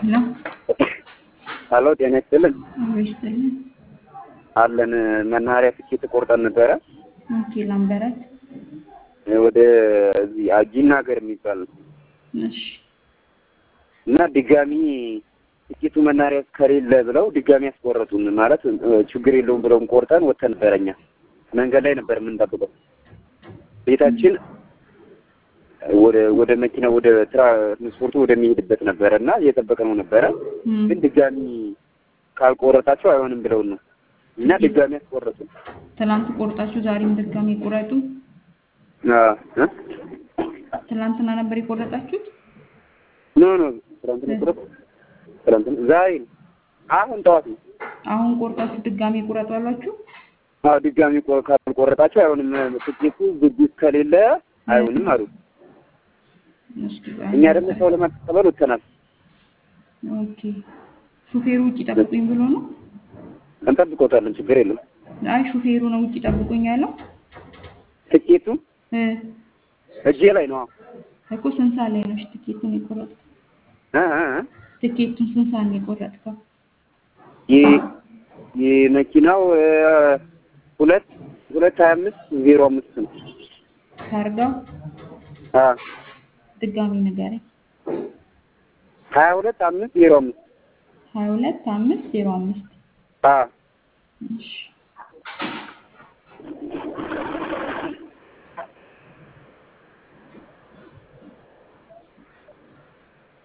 ነው ሀሎ ጤና ይስጥልን ይስጥልን። አለን መናኸሪያ ትኬት ቆርጠን ነበረ ኦኬ ላምበረት ወደ እዚህ አጂና ሀገር የሚባል ነው እሺ እና ድጋሚ ትኬቱ መናኸሪያ ከሌለ ብለው ድጋሚ ያስቆረጡን። ማለት ችግር የለውም ብለውን ቆርጠን ወጥተን ነበረ። እኛ መንገድ ላይ ነበር የምንጠብቀው። ቤታችን ወደ ወደ መኪና ወደ ትራንስፖርቱ ወደሚሄድበት ነበረ እና እየጠበቅነው ነበረ። ግን ድጋሚ ካልቆረጣቸው አይሆንም ብለውን ነው እና ድጋሚ ያስቆረጡን። ትናንት ቆርጣችሁ ዛሬም ድጋሚ ቁረጡ። እ ትናንትና ነበር የቆረጣችሁት? ኖ ኖ ትናንትና ቆረጥ ትናንትና ዛሬ ነው አሁን ጠዋት ነው። አሁን ቆርጣችሁ ድጋሚ ቁረጡ አሏችሁ? አዎ ድጋሚ ቆ- ካልቆረጣቸው አይሆንም ትኬቱ ዝግጅት ከሌለ አይሆንም አሉ። እስኪ እኛ ደግሞ ሰው ለማቀበል ወጥተናል። ኦኬ ሹፌሩ ውጭ ጠብቁኝ ብሎ ነው? እንጠብቆታለን፣ ችግር የለም። አይ ሹፌሩ ነው ውጭ ጠብቁኝ ያለው ትኬቱ እ እጄ ላይ ነው። እኮ ስንት ሰዓት ላይ ነው እሺ ትኬቱን የቆረጥከው? እ እ እ ትኬቱን ስንት ሰዓት ነው የቆረጥከው? የ- የመኪናው እ ሁለት ሁለት ሀያ አምስት ዜሮ አምስት ነው። ታርጋው አ ድጋሚ ንገረኝ። ሀያ ሁለት አምስት ዜሮ አምስት ሀያ ሁለት አምስት ዜሮ አምስት አ እሺ